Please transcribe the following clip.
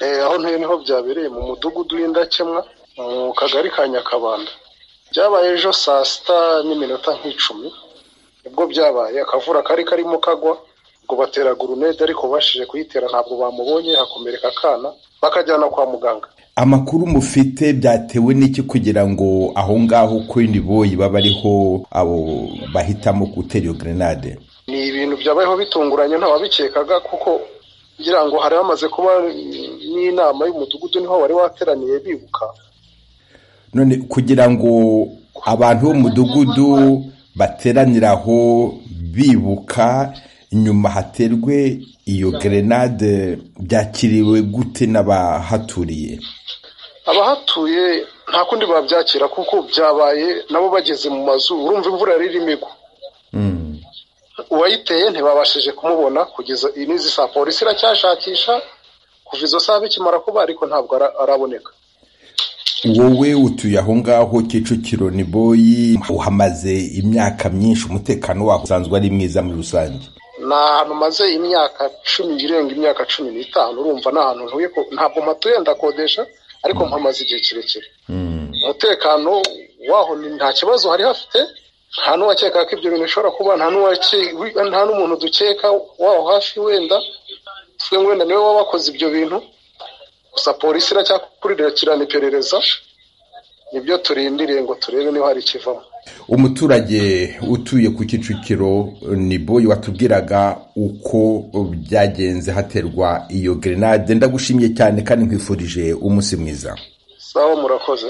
aho ntuye niho byabereye mu mudugudu w'indakemwa mu kagari ka nyakabanda byabaye ejo saa sita n'iminota nk'icumi nibwo byabaye akavura kari karimo kagwa ngo batera gurunede ariko bashije kuyitera ntabwo bamubonye hakomereka akana bakajyana kwa muganga amakuru mufite byatewe n'iki kugira ngo aho ngaho kuri boyi babe ariho abo bahitamo gutera iyo grenade ni ibintu byabayeho bitunguranye ntawabikekaga kuko ngira ngo hari hamaze kuba n'inama y'umudugudu niho wari wateraniye bibuka none kugira ngo abantu b'umudugudu bateranire aho bibuka nyuma haterwe iyo gerenade byakiriwe gute n'abahaturiye abahatuye nta kundi babyakira kuko byabaye nabo bageze mu mazu urumva imvura yari irimo igwa uwayiteye ntibabashije kumubona kugeza n'izi saa polisi iracyashakisha kuva izo saa bikimara kuba ariko ntabwo araboneka wowe utuye aho ngaho kicukiro ni boyi uhamaze imyaka myinshi umutekano waho usanzwe ari mwiza muri rusange ni ahantu maze imyaka cumi irenga imyaka cumi n'itanu urumva ni ahantu ntuye ntabwo mpatuye ndakodesha ariko mpamaze igihe kirekire umutekano waho nta kibazo hari hafite nta n'uwakeka ko ibyo bintu bishobora kuba nta n'umuntu dukeka waho hafi wenda twe wenda niwe waba wakoze ibyo bintu gusa polisi iracyakurikirana iperereza nibyo turindiriye ngo turebe niba hari ikivamo umuturage utuye ku kicukiro ni boyi watubwiraga uko byagenze haterwa iyo gerenade ndagushimye cyane kandi nkwifurije umunsi mwiza sawa murakoze